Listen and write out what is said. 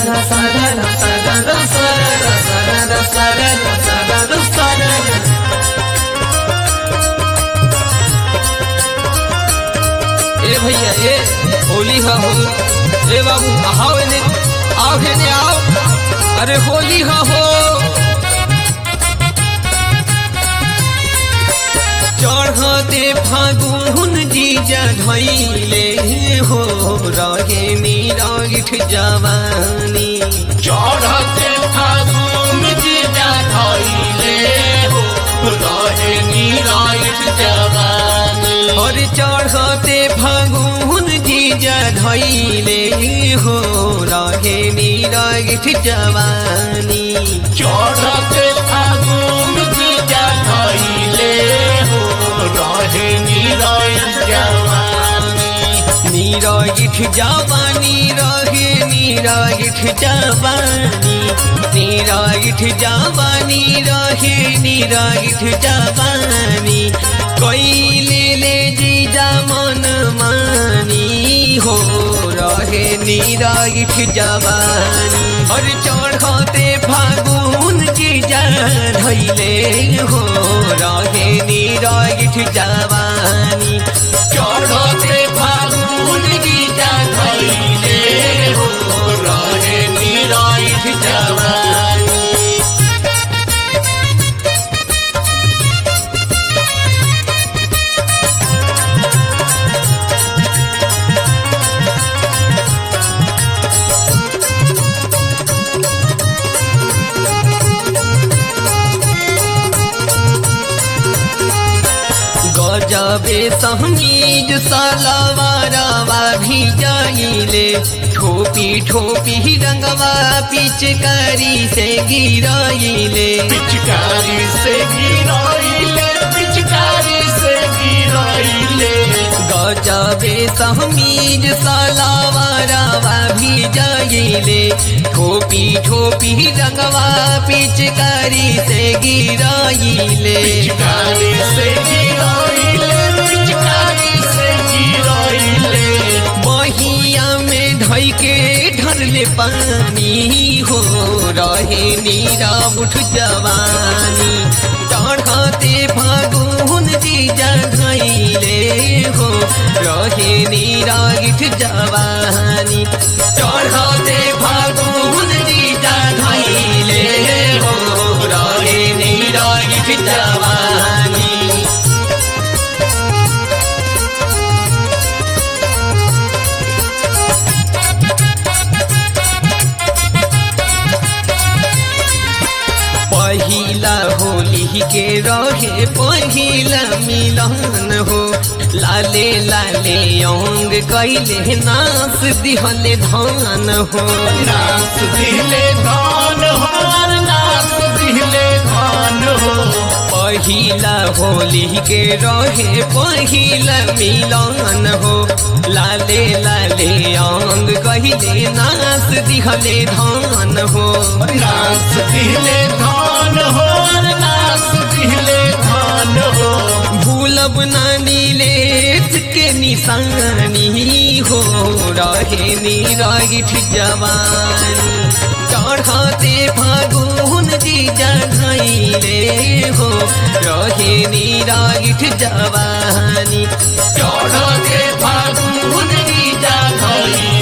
ए भैया ए होली हा हो ए बाबू आओ एने आओ एने आओ अरे होली हा हो चढ़ते फागुन जीजा धैले हो रहे निरागिठ जवानी चढ़ते फागुन जीजा धैले हो रहे निरायुष जवानी और चढ़ते फागुन जीजा धैले हो रहे निरागिठ जवानी चढ़ते फागुन जीजा धैले हो रहे निरायुष जवानी निरागिठ जवानी रहे निरागिठ जवानी निरागिठ जवानी रहे निरागिठ जवानी कैले ले जीजा मन मानी हो रहे निरागिठ जवानी और चढ़ते फागुन जीजा धैले हो रहे निरागिठ जवानी चढ़ते फागुन जीजा धैले हो रहे निरायुष जवानी गजबे सहमीज सलवारवा भी जाइले ठोपी ठोपी रंगवा पिचकारी से गिराइले पिचकारी से गिराइले पिचकारी से गिराइले गजबे सहमीज सलवारवा भी जाइले ठोपी ठोपी रंगवा पिचकारी से गिराइले पिचकारी से गिराइले पिचकारी से गिराइले बहिया में ढई के ढरले पानी हो रहे नीरा उठ जवानी चढ़ते फागुन जीजा धैले हो रहे नीरा गिठ जवानी चढ़ते फागुन जीजा धैले हो रहे नीरा गिठ जवानी पहिला होली के रहे पहिला मिलन हो लाले लाले अंग कैले नास दिहले धान हो नाच दिले धान हार नाच दिले धान हो पहिला होली के रहे पहिला मिलन हो लाले लाले अंग कहले नास दिहले धान हो नाच दिले धान हो नाच दिले धान हो भूलब नानी लेत के निशानी हो रहे निरागिठ जवानी चढ़ते फागुन जीजा धैले हो रहे निरागिठ जवानी चढ़ते फागुन जीजा धैले